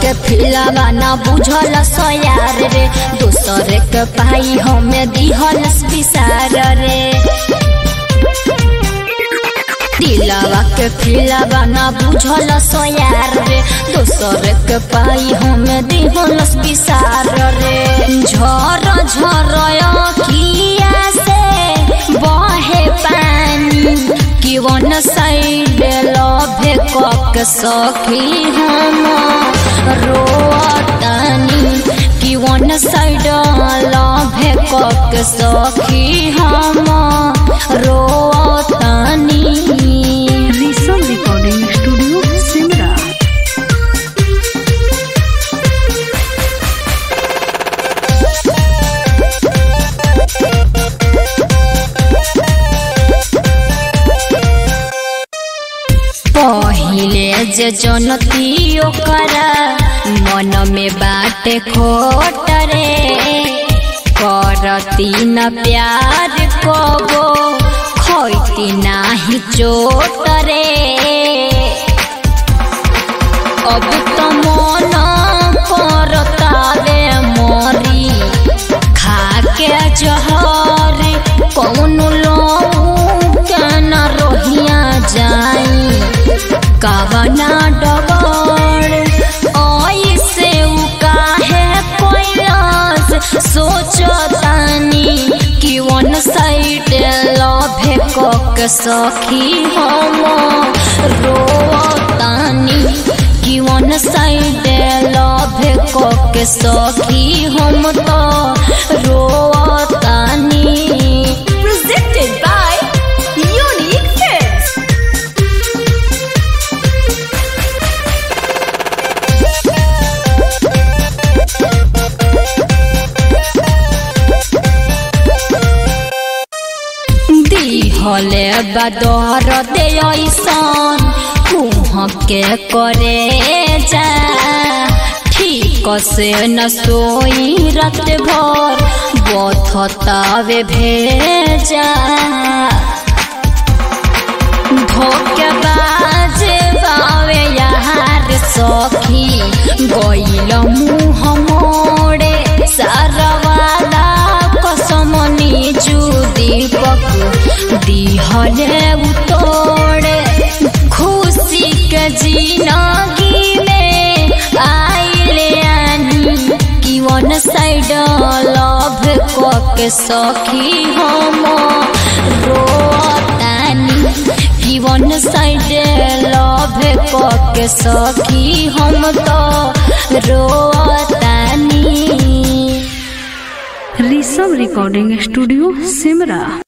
के फिलावा ना बुझल सयार रे दोसर के पाई हमें दिहल विसार रे दिलावा के फिलावा ना बुझल सयार रे दोसर के पाई हमें दिहल विसार रे झर झर किया से बहे पानी कि वन साइड लभे कक सखी हम रोतानी कि वन साइड लभे कक सखी हम रोतानी ऋषभ रिकॉर्डिंग स्टूडियो सिमरा पहिले जे जनती ओकरा मन में बाटे खोट रे करती न प्यार कबो खोती नाही चोट रे अब तो मन करतावे मरी खाके जहर कौन लोग न रोहिया जाई कवना डगर ऐसे उ काहे कोइलास सोचतानी कि वन साइड लभे कक सखी हम रोतानी कि वन साइड लभे कक सखी हम तो रोतानी presented by Unique Films. दिहले बदर दे ऐसन कुह के करे जा ठीक से न सोई रात भर बथतावे भेजा धोखेबाज बावे यार सखी गइल मुँह मोड़े सारवाला कसम निजु दीपक दिहले उतोड़े खुशी के जिनगी में आइले आनी कि वन साइड लव कके सखी हम रोतानी कि वन साइड लव कके सखी हम तो रोतानी ऋषभ रिकॉर्डिंग स्टूडियो सिमरा